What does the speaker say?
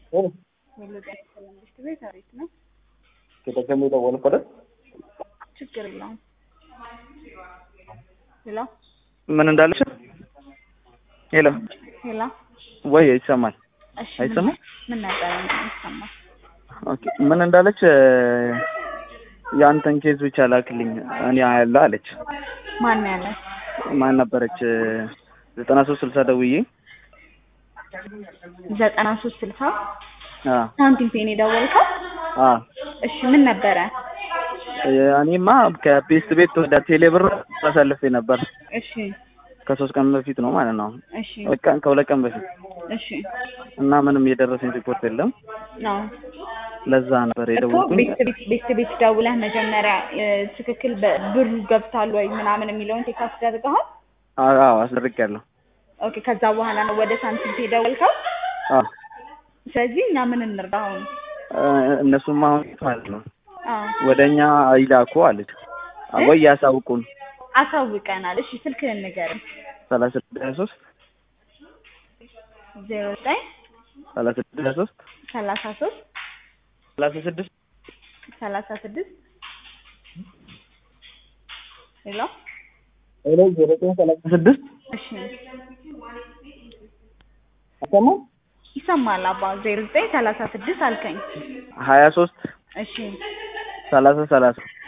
መንግስት ቤት አሪፍ ነው። ከተሰሙ የደወልኩ አይደል? ችግር የለውም። ሄሎ ምን እንዳለች? ሄሎ ሄሎ። ወይ ይሰማል? እሺ አይሰማም? ምን ነበረ ይሰማል? ኦኬ ምን እንዳለች? የአንተን ኬዝ ብቻ ላክልኝ እኔ ያለ አለች። ማን ያለ? ማን ነበረች? ዘጠና ሶስት ስልሳ ደውዬ ዘጠና ሶስት ስልሳ አ ሳንቲም ፔን የደወልከው? አ እሺ ምን ነበረ? እኔማ ከፔስት ቤት ወደ ቴሌብር አሳልፌ ነበር እሺ ከሶስት ቀን በፊት ነው ማለት ነው። እሺ በቃ ከሁለት ቀን በፊት እሺ እና ምንም የደረሰኝ ሪፖርት የለም። ነው ለዛ ነበር እኮ የደወልኩኝ። ቤት ቤት ቤት ቤት ደውለህ መጀመሪያ እ፣ ትክክል በ- ብሩ ገብቷል ወይ ምናምን የሚለውን ቴክ አስደርገሃል? አዎ አስደርጌያለሁ። ኦኬ ከዛ በኋላ ነው ወደ ሳንቲም ፔ የደወልከው? አዎ ስለዚህ እኛ ምን እንርዳ አሁን? እ፣ እነሱም አሁን ማለት ነው አዎ ወደ እኛ ይላኩ አለች ወይ ያሳውቁን። አሳውቀናል። እሺ ስልክህን ንገረኝ። ሰላሳ ስድስት ሀያ ሶስት ዜሮ ዘጠኝ ሰላሳ ስድስት ሀያ ሶስት ሰላሳ ሶስት ሰላሳ ስድስት ሰላሳ ስድስት ሄሎ ሄሎ ዜሮ ዘጠኝ ሰላሳ ስድስት እሺ አሰማ ይሰማል አባ ዜሮ ዘጠኝ ሰላሳ ስድስት አልከኝ። ሀያ ሶስት እሺ ሰላሳ ሰላሳ